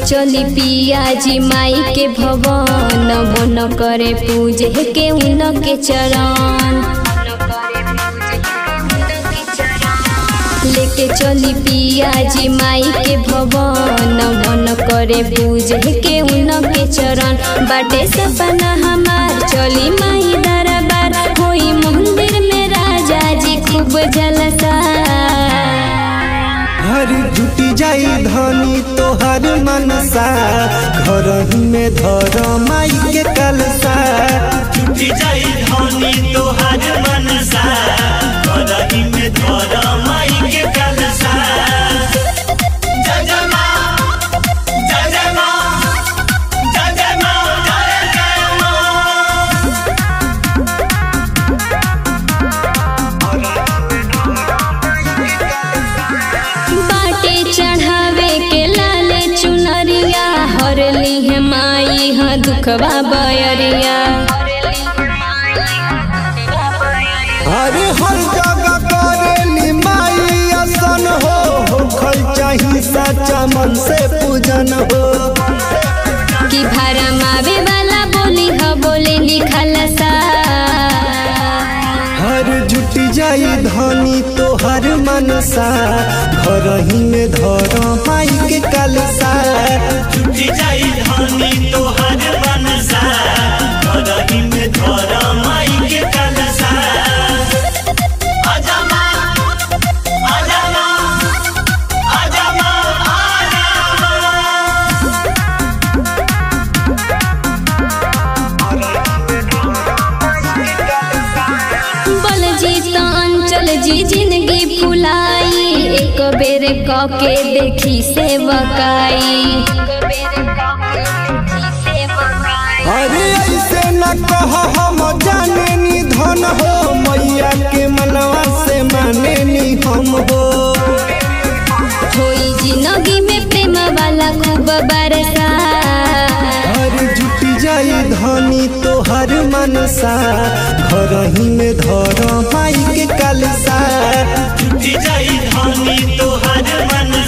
चली पिया जी माई के भवन बन करे पूजे के उनके चरण लेके चली पिया जी माई के भवन बन करे पूजे के उनके चरण बाटे सपना हमार चली माई दरबार होई मंदिर में राजा जी खूब जलसा हर जुटी जाई धनी तोहर मनसा घर में धर माई के कलसा टूटी जाई धनी तोहार मनसा करही में धर माई के कलसा जय जय माँ जय जय माँ जय जय माँ जय जय माँ बाटे चढ़ावे के लाले चुनरिया हर ली माई हाँ दुखवा बयरिया अरे हर जगह करेली माई असन हो होखल चाही सच्चा मन से पूजन हो कि भारा मावे वाला बोली ह बोले लिखल सा हर जुटी जाई धनी तोहर मनसा घर ही में धर माई के कलसा टूटी जाई धनी तोहार मनसा करही में धर माई के कलसा आजा माँ आजा माँ आजा माँ आजा माँ बल जी तो अंचल जी जिंदगी फुलाई एक बेर क के देखी से बकाई अरे ऐसे न कह हम जाने नी धन हो मैया के मनवा से माने नी हम हो होई जिंदगी में प्रेम वाला खूब बरसा हर जुटी जाई धनी तोहर मनसा घर ही में धर माई के कलसा टूटी जाई धनी तोहार मनसा